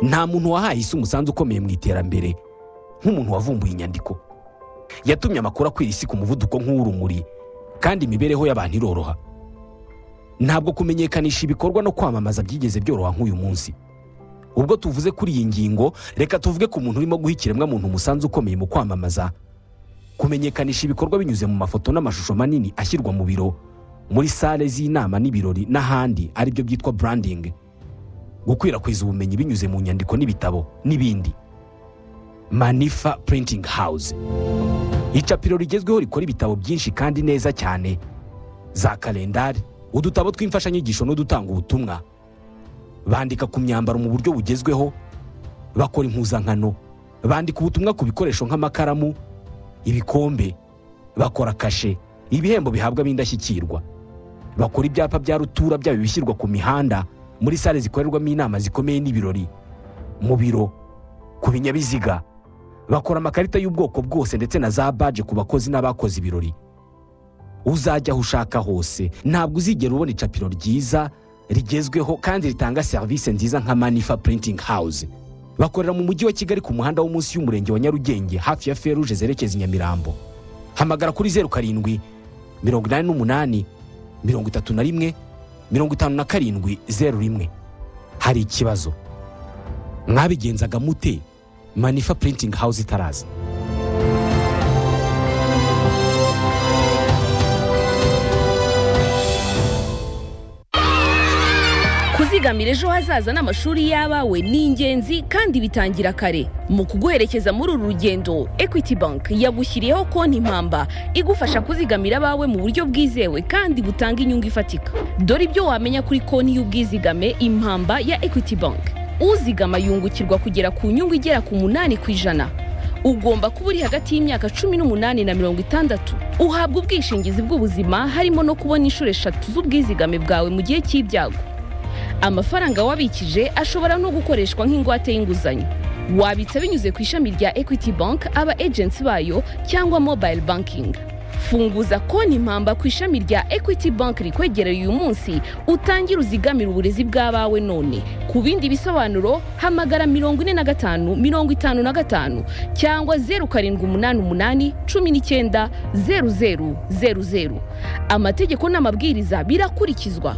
nta muntu wahaye isi umusanzu ukomeye mu iterambere nk'umuntu wavumbuye inyandiko yatumye amakuru akwira isi ku muvuduko nk'uw'urumuri kandi imibereho y'abantu iroroha ntabwo kumenyekanisha ibikorwa no kwamamaza byigeze byoroha nk'uyu munsi ubwo tuvuze kuri iyi ngingo reka tuvuge ku muntu urimo guha ikiremwamuntu umusanzu ukomeye mu kwamamaza kumenyekanisha ibikorwa binyuze mu mafoto n'amashusho manini ashyirwa mu biro muri sale z'inama n'ibirori n'ahandi aribyo byitwa burandingi gukwirakwiza ubumenyi binyuze mu nyandiko n'ibitabo n'ibindi manifa purintingi hawuze icapiro rigezweho rikora ibitabo byinshi kandi neza cyane za kalendari udutabo tw'imfashanyigisho n'udutanga ubutumwa bandika ku myambaro mu buryo bugezweho bakora impuzankano bandika ubutumwa ku bikoresho nk'amakaramu ibikombe bakora kashe ibihembo bihabwa ab'indashyikirwa bakora ibyapa bya rutura byaba ibishyirwa ku mihanda muri sale zikorerwamo inama zikomeye n'ibirori mu biro ku binyabiziga bakora amakarita y'ubwoko bwose ndetse na za baje ku bakozi n'abakoze ibirori uzajya aho ushaka hose ntabwo uzigera ubona icapiro ryiza rigezweho kandi ritanga serivisi nziza nka manifa purintingi hawuze bakorera mu mujyi wa kigali ku muhanda wo munsi y'umurenge wa nyarugenge hafi ya feruje zerekeza i nyamirambo hamagara kuri zeru karindwi mirongo inani n'umunani mirongo itatu na rimwe mirongo itanu na karindwi zeru rimwe hari ikibazo mwabigenzaga mute manifa purintingi hawuze itaraza kuzigamira ejo hazaza n'amashuri y'abawe ni ingenzi kandi bitangira kare mu kuguherekeza muri uru rugendo ekwiti banki yagushyiriyeho konti impamba igufasha kuzigamira abawe mu buryo bwizewe kandi butanga inyungu ifatika dore ibyo wamenya kuri konti y'ubwizigame impamba ya ekwiti banki uzigama yungukirwa kugera ku nyungu igera ku munani ku ijana ugomba kuba uri hagati y'imyaka cumi n'umunani na mirongo itandatu uhabwa ubwishingizi bw'ubuzima harimo no kubona inshuro eshatu z'ubwizigame bwawe mu gihe cy'ibyago amafaranga wabikije ashobora no gukoreshwa nk'ingwate y'inguzanyo wabitsa binyuze ku ishami rya equity bank aba agency bayo cyangwa mobile banking funguza konti impamba ku ishami rya equity bank rikwegereye uyu munsi utangire uzigamire uburezi bw'abawe none ku bindi bisobanuro hamagara mirongo ine na gatanu mirongo itanu na gatanu cyangwa zeru karindwi umunani umunani cumi n'icyenda zeru zeru zeru zeru amategeko n'amabwiriza birakurikizwa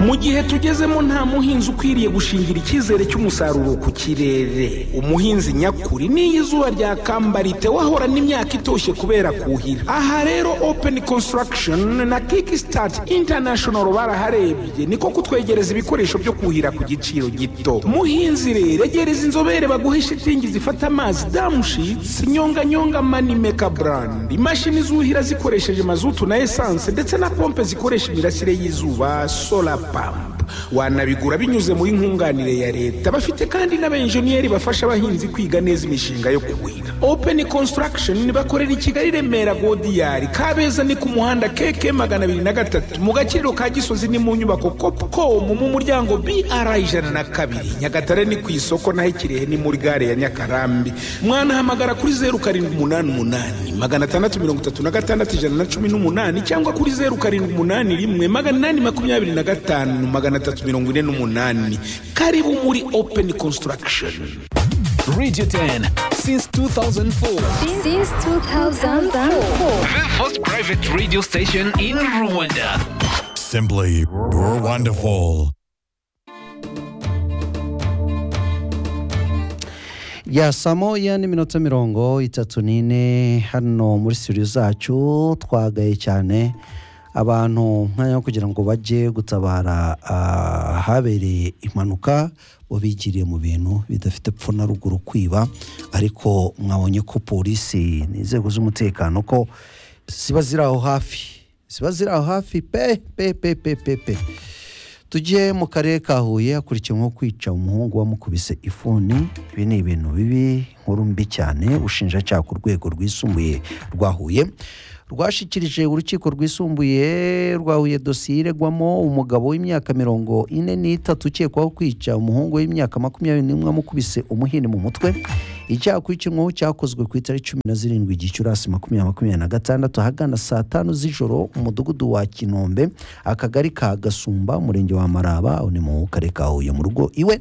mu gihe tugezemo nta muhinzi ukwiriye gushingira icyizere cy'umusaruro ku kirere umuhinzi nyakuri n'iyo izuba ryakambara wahorana imyaka itoshye kubera kuhira aha rero openi konsitaragishoni na kiki sitati intanashono baraharebye niko kutwegereza ibikoresho byo kuhira ku giciro gito muhinzi rero egereza inzobere baguhe shitingi zifata amazi damushitsi nyonganyonga mani meka burandi imashini zuhira zikoresheje mazutu na esanse ndetse na pompe zikoresha imirasire y'izuba sola pampa wanabigura binyuze muri nkunganire ya leta bafite kandi n'abenjeniyeri bafasha abahinzi kwiga neza imishinga yo kuhira openi konsitaragishoni bakorera i kigali remera godiyari kabeza ni ku muhanda keke magana abiri na gatatu mu gaciro ka gisozi ni mu nyubako kopukomu mu muryango br ijana na kabiri nyagatare ni ku isoko naho ikirehe ni muri gare ya nyakarambi mwanahamagara kuri zeru karindwi umunani umunani magana atandatu mirongo itatu na gatandatu ijana na cumi n'umunani cyangwa kuri zeru karindwi umunani rimwe magana inani makumyabiri na gatanu magana atatu mirongo ine n'umunani karibu muri openi konsitaragishoni Radio 10 since 2004. Since 2004. The first private radio station in Rwanda. Simply wonderful. ya saa moya n'iminota mirongo itatu n'ine hano muri studio zacu twagaye cyane abantu umwanya wo kugira ngo bajye gutabara ahabereye impanuka bigiriye mu bintu bidafite epfo na ruguru kwiba ariko mwabonye ko polisi n'inzego z'umutekano ko ziba ziri aho hafi ziba ziri aho hafi pe pe pe pe pe pe tugiye mu karere ka huye hakurikiyemo kwica umuhungu wamukubise ifuni ibi ni ibintu bibi nkuru mbi cyane ushinjacyaha ku rwego rwisumbuye rwa huye rwashyikirije urukiko rwisumbuye rwahuye dosiye iregwamo umugabo w'imyaka mirongo ine n'itatu ukekwaho kwica umuhungu w'imyaka makumyabiri n'imwe amukubise umuhini mu mutwe icyaha kwikinwaho cyakozwe ku itariki cumi na zirindwi gicurasi makumyabiri makumyabiri na gatandatu ahagana saa tanu z'ijoro umudugudu wa kinombe akagari ka gasumba umurenge wa maraba aho ni mu karere ka huye mu rugo iwe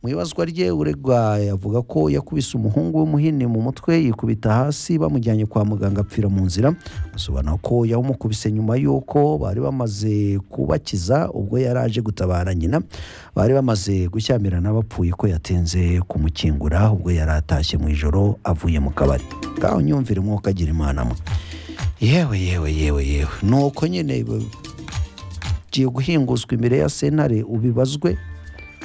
mu ibazwa rye uregwa yavuga ko yakubise umuhungu w'umuhini mu mutwe yikubita hasi bamujyanye kwa muganga apfira mu nzira asobanura ko yawumukubise nyuma y'uko bari bamaze kubakiza ubwo yari aje gutabara nyina bari bamaze gushyamirana bapfuye ko yatinze kumukingura ubwo yari atashye mu ijoro avuye mu kabari ngaho nyumvire umwuka agira imana mwe yewe yewe yewe yewe ni uko nyine ugiye guhinguzwa imbere ya sentare ubibazwe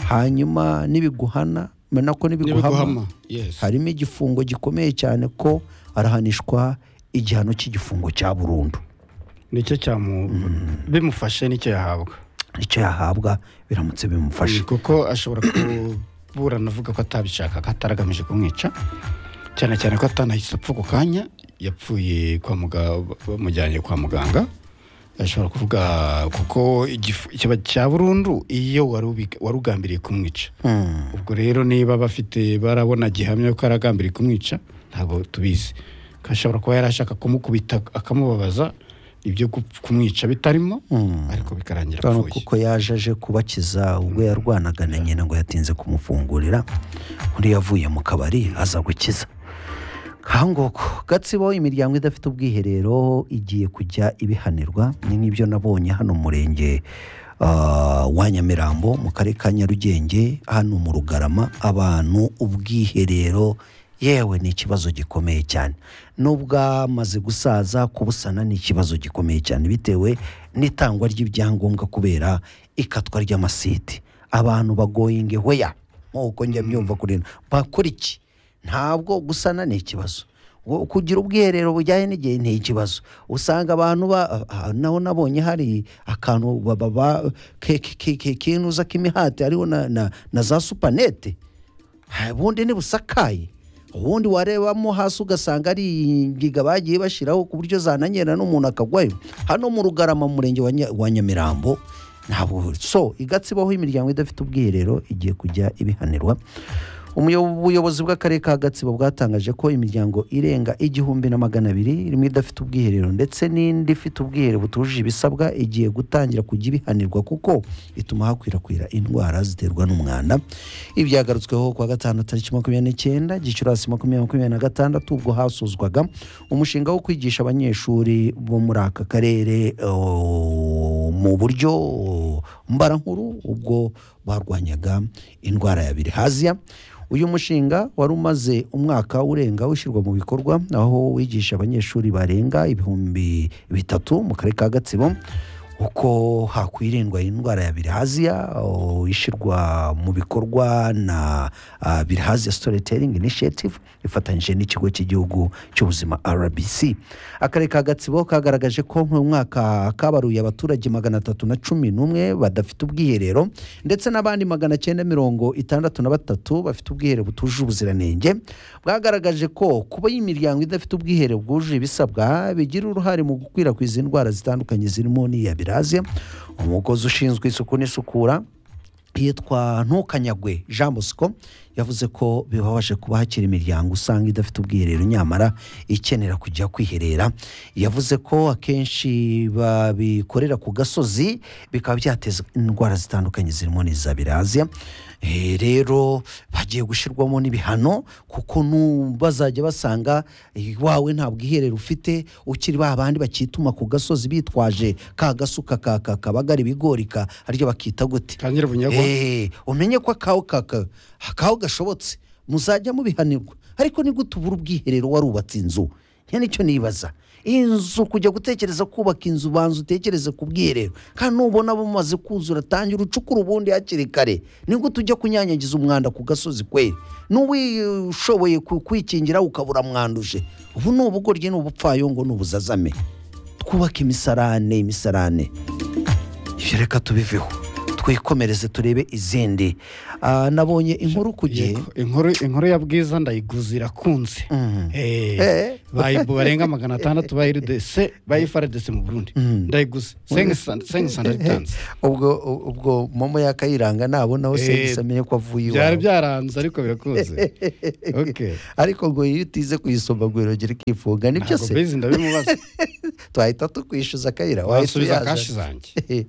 hanyuma nibiguhana mena ko nibiguhama n'ibiguhama yes harimo igifungo gikomeye cyane ko arahanishwa igihano cy'igifungo cya burundu nicyo cyamu bimufashe nicyo yahabwa nicyo yahabwa biramutse bimufashe Mm, kuko ashobora kuburana avuga ko atabishaka ko ataragamije kumwica cyane cyane ko atanahise apfa ako kanya yapfuye kwa muganga bamujyanye kwa muganga ashobora kuvuga kuko igifu- ikiba cya burundu iyo wari ubiga- wari ugambiriye kumwica Mm. ubwo rero niba bafite barabona gihamya ko aragambiriye kumwica ntabwo tubizi ko ashobora kuba yari ashaka kumukubita akamubabaza ibyo gupf- kumwica bitarimo ariko bikarangira Kano apfuye kuko yaje aje kubakiza ubwo yarwanaga na nyina ngo yatinze kumufungurira undi yavuye mu kabari aza gukiza kangoko gatsibo imiryango idafite ubwiherero igiye kujya ibihanirwa ni n'ibyo nabonye hano mu murenge ah, wa nyamirambo mu karere ka nyarugenge hano mu rugarama abantu ubwiherero yewe ni ikibazo gikomeye cyane n'ubwamaze gusaza kubusana ni ikibazo gikomeye cyane bitewe n'itangwa ry'ibyangombwa kubera ikatwa ry'amasiti abantu bagoyinge hweya nk'uko njya mbyumva kuri ino bakora iki ntabwo gusana ni ikibazo Ngo kugira ubwiherero bujyanye n'igihe ni ikibazo usanga abantu ba ah, naho nabonye hari akantu ba- ba- ba- ke- ke- ke- ke- kinuza k'imihati hariho na, na, na za supanete Ha, ubundi ntibusakaye ubundi warebamo hasi ugasanga ari ingiga bagiye bashyiraho ku buryo zananyera n'umuntu akagwayo hano mu rugarama mu murenge wa Nya- wa nyamirambo ntabwo so igatsibaho imiryango idafite ubwiherero igiye kujya ibihanirwa Umuyo- ubuyobozi bw'akarere ka gatsibo bwatangaje ko imiryango irenga igihumbi na magana abiri irimo idafite ubwiherero ndetse n'indi ifite ubwiherero butujuje ibisabwa igiye gutangira kujya ibihanirwa kuko ituma hakwirakwira indwara ziterwa n'umwanda ibi byagarutsweho kuwa gatanu tariki makumyabiri n'icyenda gicurasi makumyabiri makumyabiri na gatandatu ubwo hasozwaga umushinga wo kwigisha abanyeshuri bo muri aka karere eh, mu buryo mbarankuru ubwo barwanyaga indwara ya birihaziya uyu mushinga wari umaze umwaka urenga ushyirwa mu bikorwa aho wigisha abanyeshuri barenga ibihumbi bitatu mu karere ka gatsibo uko hakwirindwa indwara ya birihaziya o, ishyirwa mu bikorwa na ah, birihaziya storytelling initiative ifatanyije n'ikigo cy'igihugu cy'ubuzima rbc akarere ka gatsibo kagaragaje ko mu mwaka kabaruye abaturage magana atatu na cumi n'umwe badafite ubwiherero ndetse n'abandi magana cyenda mirongo itandatu na batatu bafite ubwiherero butujuje ubuziranenge bwagaragaje ko kuba imiryango idafite ubwiherero bwujuje ibisabwa bigira uruhare mu gukwirakwiza indwara zitandukanye zirimo n'iya biraziya umukozi ushinzwe isuku n'isukura yitwa ntukanyagwe jean bosco yavuze ko bibabaje kuba hakiri imiryango usanga idafite ubwiherero nyamara ikenera kujya kwiherera yavuze ko akenshi babikorera ku gasozi bikaba byateza indwara zitandukanye zirimo n'iza biraziya Eh, rero hagiye gushyirwamo n'ibihano kuko nu- bazajya basanga wawe nta bwiherero ufite ukiri ba bandi bakituma ku gasozi bitwaje ka gasuka ka ka- kabagara ibigori ka aryo bakita gute Ka Nyirabunyagwa? Eh, umenye ko akaho kaka akaho gashobotse muzajya mubihanirwa ariko ni gute ubura ubwiherero warubatse inzu nge nicyo nibaza inzu kujya gutekereza kubaka inzu banza utekereze ku bwiherero kandi nubona bumaze kuzura tangira ucukura ubundi hakiri kare ni gute ujya kunyanyagiza umwanda ku gasozi kweri n'uwishoboye ku- kwikingira ukabura mwanduje ubu ni ubugoryi ni ubupfayongo ni ubuzazame twubake imisarane imisarane ibyo reka tubiveho twikomereze turebe izindi Ah, nabonye inkuru ku gihe Yego, inkuru inkuru ya bwiza ndayiguze irakunze Eh, Eh. bayibu- barenga magana atandatu bayiridese bayifaridese mu burundi ndayiguze sengisandayitanze ubwo ubwo momo yakayiranga nabonaho Eh, serivisi amenye ko avuye byari iwawe byaranze ariko birakunze Okay. ariko ngo iyo utize kuyisoma ngo wirongere ikifunga nibyo ntabwo se bizi ndabimubaza twahita tukwishyuza akayira wahita wasubiza kashi uyaza zanjye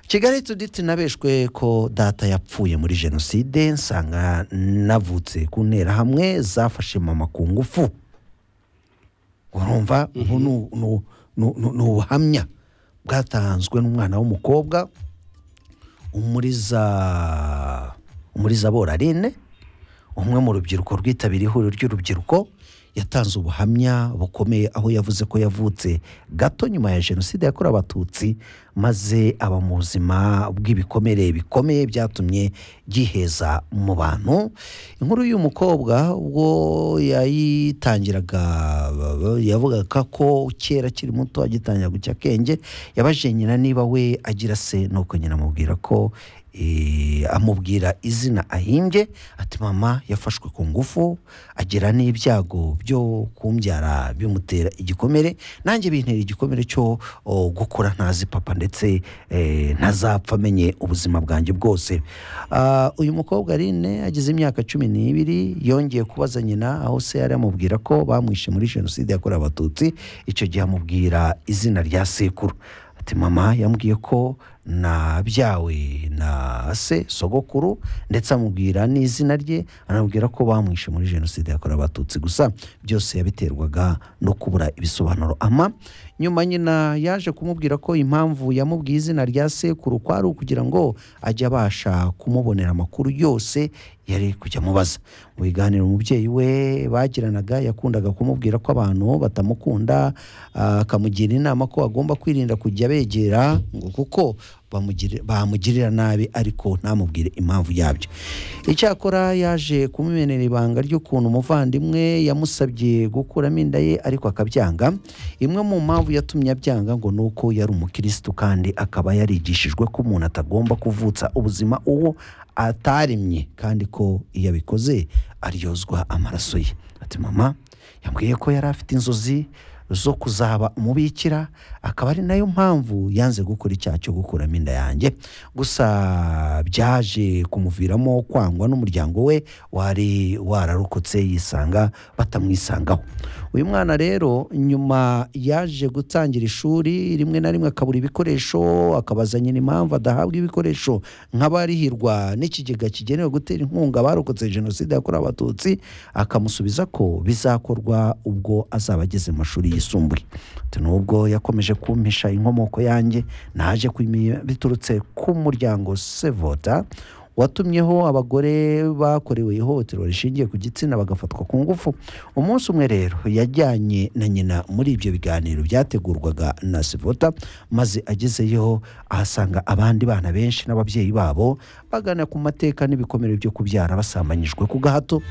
kigali tuditi nabeshwe ko data yapfuye muri jenoside nsanga navutse ku nterahamwe zafashe mama ku ngufu urumva ubu ni- ni- ni- ni- ni ubuhamya bwatanzwe n'umwana w'umukobwa umuriza umuriza borarine umwe mu rubyiruko rwitabiriye ihuriro ry'urubyiruko yatanze ubuhamya bukomeye aho yavuze ko yavutse gato nyuma ya jenoside yakorewe abatutsi maze aba mu buzima bw'ibikomere bikomeye byatumye yiheza mu bantu inkuru y'uyu mukobwa ubwo yayitangiraga yavugaga ko kera akiri muto agitangira gucya akenge yabajije nyina niba we agira se nuko nyina amubwira ko eh, amubwira izina ahimbye ati mama yafashwe ku ngufu agira n'ibyago byo kumbyara bimutera igikomere nanjye bintera igikomere cyo oh, gukura ntazi papa ndetse eh, ntazapfa amenye ubuzima bwanjye bwose Ah, uyu mukobwa rine agize imyaka cumi n'ibiri yongeye kubaza nyina aho se yari amubwira ko bamwishe muri jenoside yakorewe abatutsi icyo gihe amubwira izina rya sekuru ati mama yambwiye ko nabyawe na se sogokuru ndetse amubwira n'izina rye anamubwira ko bamwishe muri jenoside yakorewe abatutsi gusa byose yabiterwaga no kubura ibisobanuro ama nyuma nyina yaje kumubwira ko impamvu yamubwiye izina rya sekuru ko ari ukugira ngo ajye abasha kumubonera amakuru yose yari kujya amubaza mu biganiro umubyeyi we bagiranaga yakundaga kumubwira ko abantu batamukunda ah, akamugira inama ko agomba kwirinda kujya begera ngo kuko bamugiri- bamugirira nabi ariko ntamubwire impamvu yabyo icyakora yaje kumumenera ibanga ry'ukuntu umuvandimwe yamusabye gukuramo inda ye ariko akabyanga imwe mu mpamvu yatumye abyanga ngo ni uko yari umukirisitu kandi akaba yarigishijwe ko umuntu atagomba kuvutsa ubuzima uwo ataremye kandi ko iyo abikoze aryozwa amaraso ye ati mama yambwiye ko yari afite inzozi zo kuzaba umubikira akaba ari nayo mpamvu yanze gukora icyaha cyo gukuramo inda yanjye gusa byaje kumuviramo kwangwa n'umuryango we wari wararokotse yisanga batamwisangaho uyu mwana rero nyuma yaje gutangira ishuri rimwe na rimwe akabura ibikoresho akabaza nyina impamvu adahabwa ibikoresho nk'abarihirwa n'ikigega kigenewe gutera inkunga abarokotse jenoside yakorewe abatutsi akamusubiza ko bizakorwa ubwo azaba ageze mu mashuri yisumbuye Ati, nubwo yakomeje kumpisha inkomoko yanjye naje kuyimenya biturutse ku muryango sevota watumyeho abagore bakorewe ihohoterwa rishingiye ku gitsina bagafatwa ku ngufu umunsi umwe rero yajyanye na nyina muri ibyo biganiro byategurwaga na sivota maze agezeyo ahasanga abandi bana benshi n'ababyeyi babo bagana ku mateka n'ibikomere byo kubyara basambanyijwe ku gahato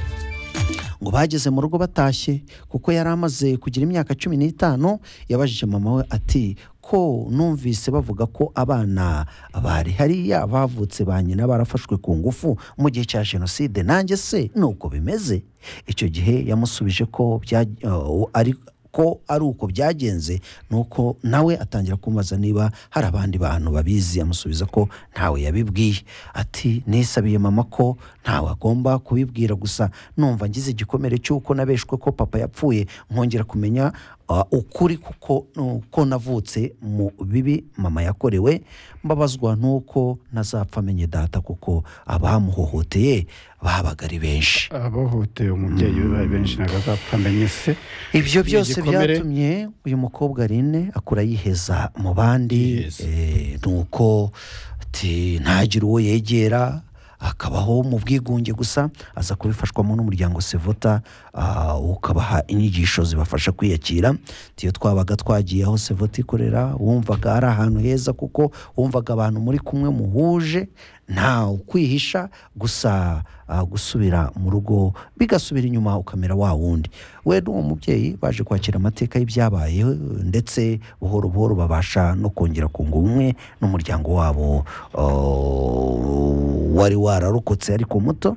ngo bageze mu rugo batashye kuko yari amaze kugira imyaka cumi n'itanu yabajije mama we ati ko numvise bavuga ko abana bari hariya bavutse ba nyina barafashwe ku ngufu mu gihe cya jenoside nanjye se ni uko bimeze icyo gihe yamusubije ko bya, eh, ari ko ari uko byagenze nuko nawe atangira kumubaza niba hari abandi bantu babizi amusubiza ko ntawe yabibwiye ati nisabiye mama ko ntawe agomba kubibwira gusa numva ngize igikomere cy'uko nabeshwe ko papa yapfuye nkongera kumenya ah, ukuri kuko ko navutse mu bibi mama yakorewe mbabazwa n'uko ntazapfa amenye data kuko abamuhohoteye babaga ari benshi abahohoteye umubyeyi we bari benshi ntabwo azapfa amenye se ibyo byose igikomere. byatumye uyu mukobwa rine akura yiheza mu bandi Yiheza. eh, ni uko ati ntagire uwo yegera akabaho mu bwigunge gusa aza kubifashwamo n'umuryango sevota ah, ukabaha inyigisho zibafasha kwiyakira iyo twabaga twagiye aho sevota ikorera wumvaga ari ahantu heza kuko wumvaga abantu muri kumwe muhuje nta ukwihisha gusa ah, gusubira mu rugo bigasubira inyuma ukamera wa wundi we n'uwo mubyeyi baje kwakira amateka y'ibyabaye ndetse buhoro buhoro babasha no kongera kunga ubumwe n'umuryango wabo ah, wari wararokotse ariko muto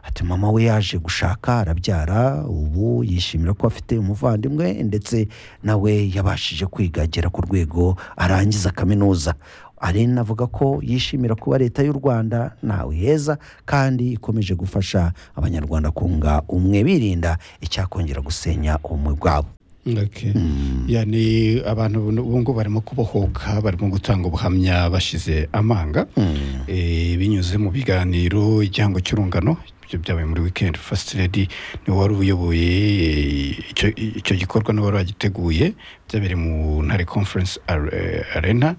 ati mama we yaje gushaka arabyara ubu yishimira ko afite umuvandimwe ndetse nawe yabashije kwiga agera ku rwego arangiza kaminuza ari navuga ko yishimira kuba leta y'u rwanda ntawe heza kandi ikomeje gufasha abanyarwanda kunga umwe birinda icyakongera gusenya ubumwe bwabo Okay. yani abantu bu- ubu ngubu barimo kubohoka barimo gutanga ubuhamya bashize amanga Eh, binyuze mu biganiro igihango cy'urungano ibyo byabaye muri weekend first lady niwe wari uyoboye eh, icyo- icyo gikorwa niwe wari wagiteguye byabereye mu ntare conference Ar- eh, arena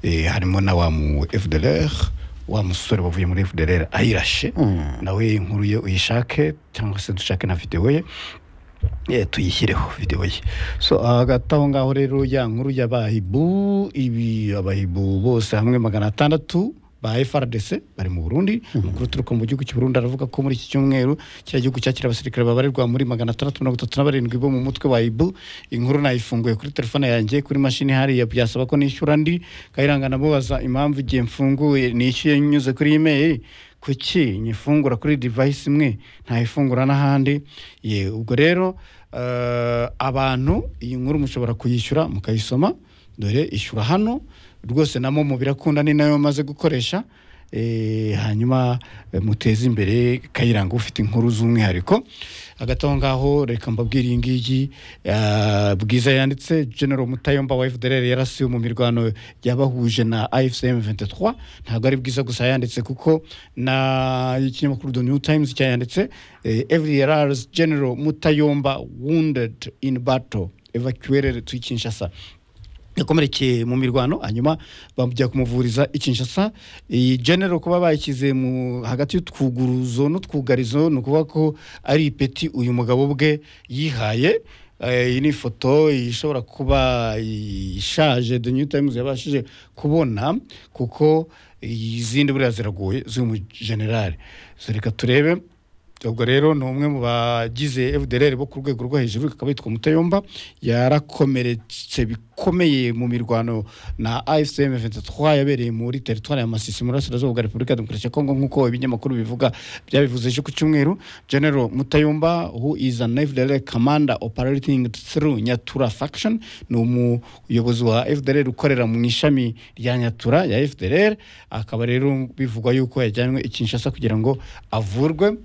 Eh, harimo na wa mu fdlr wa musore wavuye muri fdlr ayirashe nawe inkuru ye uyishake cyangwa se dushake na videwo ye Eh, tuyishyireho videwo ye so hagati aho ngaho rero ya nkuru y'abahibu ibi abahibu bose hamwe magana atandatu ba FRDC bari mu Burundi amakuru turuka mu gihugu cy'u Burundi aravuga ko muri iki cyumweru kiriya gihugu cyakira abasirikare babarirwa muri magana atandatu mirongo itatu na barindwi bo mu mutwe wa ibu inkuru nayifunguye kuri telefone yanjye kuri mashini hariya byasaba ko nishyura ndi kayiranga namubaza impamvu igihe mfunguye nishyuye nyuze kuri email kuki nyifungura kuri device imwe ntayifungura n'ahandi ye ubwo rero eh, abantu iyi nkuru mushobora kuyishyura mukayisoma dore ishyura hano rwose na momo birakunda ni nayo maze gukoresha Eh, hanyuma eh, muteze imbere kayiranga ufite inkuru z'umwihariko hagati aho ngaho reka mbabwire iyi ngiyi eh, bwiza yanditse general mutayomba wa fdr yarasiwe mu mirwano yabahuje na ifcm 23 ntabwo ari bwiza gusa yanditse kuko na ikinyamakuru the new times cyayanditse eh, fdr's general mutayomba wounded in battle evacuated to kinshasa yakomerekeye mu mirwano hanyuma bajya kumuvuriza i Kinshasa iyi general kuba bayishyize mu hagati y'utwuguruzo n'utwugarizo ni ukuvuga ko ari ipeti uyu mugabo bwe yihaye Eh, iyi ni ifoto ishobora kuba ishaje the new times yabashije kubona kuko izindi buriya ziragoye z'umujenerali so reka turebe ubwo rero ni umwe mu bagize fdr bo ku rwego rwo hejuru akaba yitwa mutayomba yarakomeretse bikomeye mu mirwano na afcm 23 yabereye muri teritwari ya masisi mu burasirazuba bwa repubulika ya demokarasi ya kongo nk'uko ibinyamakuru bivuga byabivuze ejo ku cyumweru general mutayomba who is an fdr commander operating through nyatura faction ni umuyobozi wa fdr ukorera mu ishami rya nyatura ya fdr akaba rero bivugwa yuko yajyanywe i kinshasa kugira ngo avurwe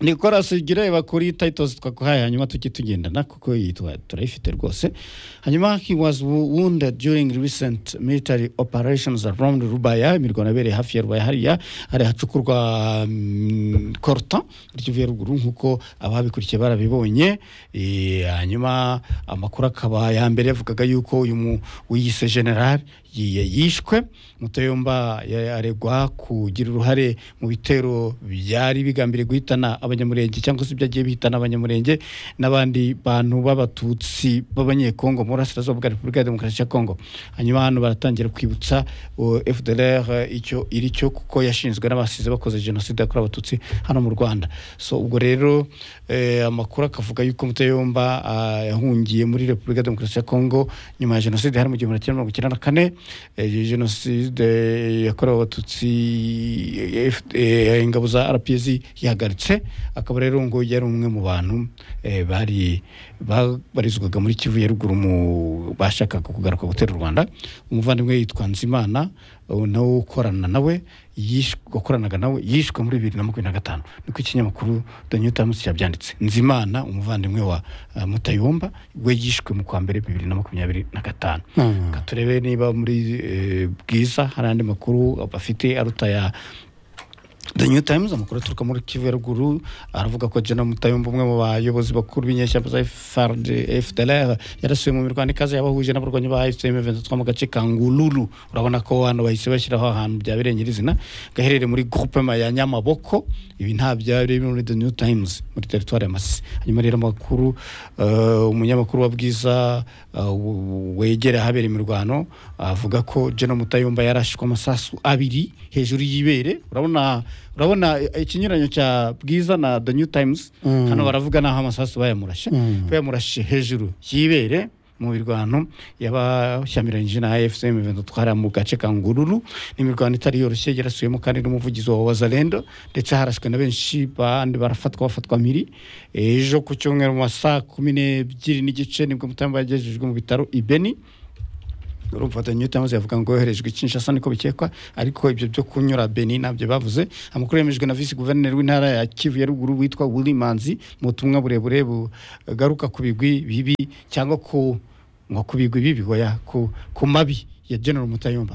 Nicolas Gireba kuri titles twakuhaye hanyuma tujye tugendana kuko iyi tura- turayifite rwose hanyuma he was wo- wounded during recent military operations around Rubaya imirwano yabereye hafi ya Rubaya hariya hari hacukurwa mm, Corta muri Kivu ya ruguru nk'uko ababikurikiye barabibonye Eh, hanyuma amakuru akaba ya mbere yavugaga yuko uyu mu wiyise general yi- yishwe mutayomba ya- aregwa kugira uruhare mu bitero byari bigambiriye guhitana abanyamurenge cyangwa se byagiye bihitana abanyamurenge n'abandi bantu b'abatutsi b'abanyekongo mu burasirazuba bwa repubulika ya demokarasi ya kongo hanyuma hano baratangira kwibutsa uh, fdr icyo iri cyo kuko yashinzwe n'abasize bakoze jenoside yakorewe abatutsi hano mu rwanda so ubwo rero eh, amakuru akavuga yuko mutayomba ah, yahungiye muri repubulika ya demokarasi ya kongo nyuma ya jenoside hari mu gihumbi kimwe magana cyenda na kane eh, jenoside yakorewe abatutsi eh, F- eh, ingabo za rps yahagaritse akaba rero ngo yari umwe mu bantu eh, bari babarizwaga muri kivu ya ruguru mu bashakaga kugaruka gutera u rwanda umuvandimwe yitwa nzimana ubu nawe ukorana nawe yishwe- wakoranaga nawe yishwe muri bibiri na makumyabiri na gatanu niko ikinyamakuru the new times cyabyanditse nzimana umuvandimwe wa eh, mutayomba we yishwe mu kwa mbere bibiri na makumyabiri na gatanu Reka turebe niba muri eh, bwiza hari andi makuru bafite aruta ya the new times amakuru aturuka muri kivu ya ruguru aravuga ko jena mutayumba umwe mu bayobozi bakuru b'inyeshyamba za frd fdlr yarasuye mu mirwano ikaze yabahuje n'abarwanyi ba fcm 23 mu gace ka ngululu urabona ko hano bahise bashyiraho ahantu byabereye nyirizina gaherereye muri groupema ya nyamaboko ibi nta byari biri muri the new times muri teritwari ya masisi hanyuma rero amakuru eh, umunyamakuru wa bwiza eh, wegera ahabera imirwano avuga ko jena mutayumba yarashwe amasasu abiri hejuru y'ibere urabona urabona ikinyuranyo cya bwiza na the new times hano baravuga naho amasasu bayamurashe bayamurashe hejuru y'ibere mu mirwano y'abashyamiranyije na fcm dutwara mu gace ka ngururu n'imirwano itari yoroshye yarasuyemo kandi n'umuvugizi wa wazalendo ndetse harashwe na benshi bandi barafatwa bafatwa miri ejo ku cyumweru mu ma saa kumi n'ebyiri n'igice nibwo mutambo yagejejwe mu bitaro ibeni urumva the new times yavuga ngo yoherejwe Kinshasa niko bikekwa ariko ibyo byo kunyura Benin nabyo bavuze amakuru yemejwe na vice guverineri w'intara ya Kivu ya ruguru witwa Willy Manzi mu butumwa burebure bugaruka ku bigwi bibi cyangwa ku ngo ku bigwi bibi oya ku ku mabi ya General Mutayomba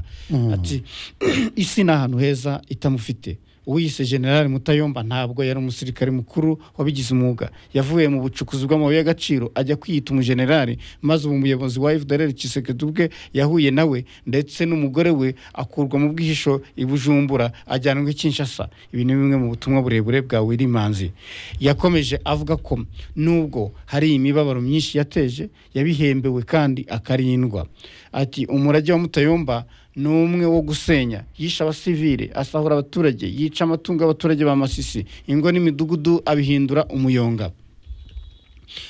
ati isi ni ahantu heza itamufite uwiyise general mutayomba ntabwo yari umusirikare mukuru wabigize umwuga yavuye mu bucukuzi bw'amabuye y'agaciro ajya kwiyita umujenerali maze ubu umuyobozi wa fdr kisekedi ubwe yahuye nawe ndetse n'umugore we akurwa mu bwihisho i bujumbura ajyanwa i kinshasa ibi ni bimwe mu butumwa burebure bwa wirimanzi yakomeje avuga ko nubwo hari imibabaro myinshi yateje yabihembewe kandi akarindwa ati umurage wa mutayomba ni umwe wo gusenya yishe abasivile asahura abaturage yica amatungo y'abaturage ba masisi ingo n'imidugudu abihindura umuyonga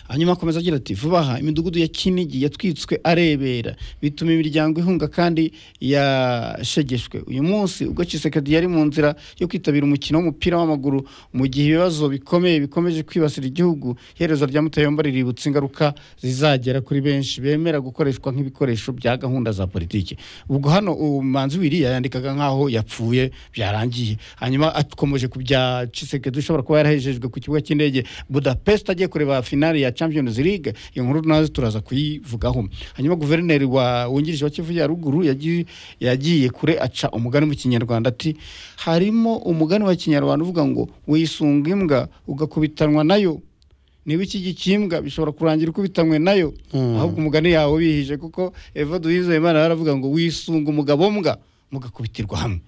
hanyuma akomeza agira ati vuba aha imidugudu ya kinigi yatwitswe arebera bituma imiryango ihunga kandi yashegeshwe uyu munsi ubwo Tshisekedi yari mu nzira yo kwitabira umukino w'umupira w'amaguru mu gihe ibibazo bikomeye bikomeje kwibasira igihugu iherezo rya mutayomba riributsa ingaruka zizagera kuri benshi bemera gukoreshwa nk'ibikoresho bya gahunda za politiki ubwo hano umanzi wiriya yandikaga nk'aho yapfuye byarangiye hanyuma akomeje ku bya Tshisekedi ushobora kuba yarahejejwe ku kibuga cy'indege budapest agiye kureba finali ya champions league iyo nkuru nazo turaza kuyivugaho hanyuma guverineri wa wungirije wa kivu ya ruguru yagi- yagiye kure aca umugani mu kinyarwanda ati harimo umugani wa kinyarwanda uvuga ngo wisunga imbwa ugakubitanwa nayo niba iki gikimbwa bishobora kurangira ukubitanywe nayo ahubwo umugani yawe bihije kuko eva duhizeyimana yaravuga ngo wisunga umugabo mbwa mugakubitirwa hamwe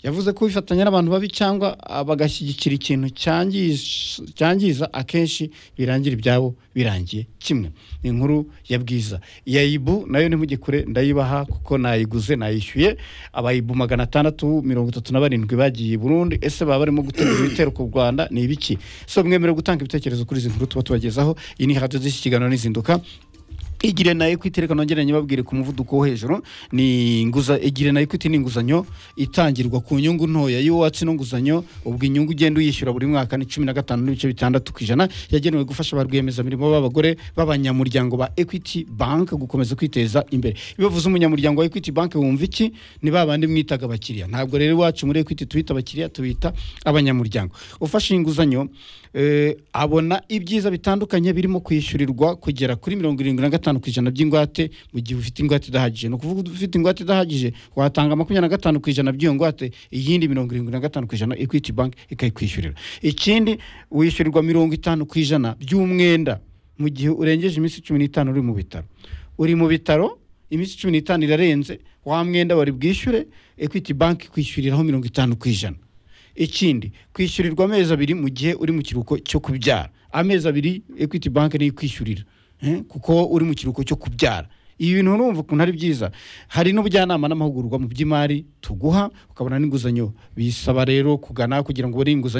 yavuze ko bifatanya n'abantu babi cyangwa bagashyigikira ikintu cyangiz- cyangiza akenshi birangira ibyabo birangiye kimwe ni inkuru ya bwiza iya ibu nayo ntimugikure ndayibaha kuko nayiguze nayishyuye abayibu magana atandatu mirongo itatu na barindwi bagiye i burundi ese baba barimo gutegura ibitero ku rwanda ni ibiki so mwemerewe gutanga ibitekerezo kuri izi nkuru tuba tubagezaho iyi ni hadiyo z'iki kiganiro n'izinduka igire na ekwiti reka nongere nyibabwire ku muvuduko wo hejuru ni inguza igire na ekwiti ni inguzanyo itangirwa ku nyungu ntoya iyo watse ino nguzanyo ubwo inyungu ugenda uyishyura buri mwaka ni cumi na gatanu n'ibice bitandatu ku ijana yagenewe gufasha ba rwiyemezamirimo b'abagore b'abanyamuryango ba ekwiti banki gukomeza kwiteza imbere iyo bavuze umunyamuryango wa ekwiti banki wumva iki ni ba bandi mwitaga abakiriya ntabwo rero iwacu muri ekwiti tubita abakiriya tubita abanyamuryango ufashe inguzanyo eh, abona ibyiza bitandukanye birimo kwishyurirwa kugera kuri mirongo irindwi na gatanu ku ijana by'ingwate mu gihe ufite ingwate idahagije ni ukuvuga ufite ingwate idahagije watanga makumyabiri na gatanu ku ijana by'iyo ngwate iyindi mirongo irindwi na gatanu ku ijana equity bank ikayikwishyurira ikindi wishyurirwa mirongo itanu ku ijana by'umwenda mu gihe urengeje iminsi cumi n'itanu uri mu bitaro uri mu bitaro iminsi cumi n'itanu irarenze wa mwenda wari bwishyure equity bank ikwishyuriraho mirongo itanu ku ijana ikindi kwishyurirwa amezi abiri mu gihe uri mu kiruhuko cyo kubyara amezi abiri equity bank niyo ikwishyurira eh, kuko uri mu kiruhuko cyo kubyara ibi bintu urumva ukuntu ari byiza hari n'ubujyanama n'amahugurwa mu by'imari tuguha ukabona n'inguzanyo bisaba rero kugana kugira ngo ubone inguzanyo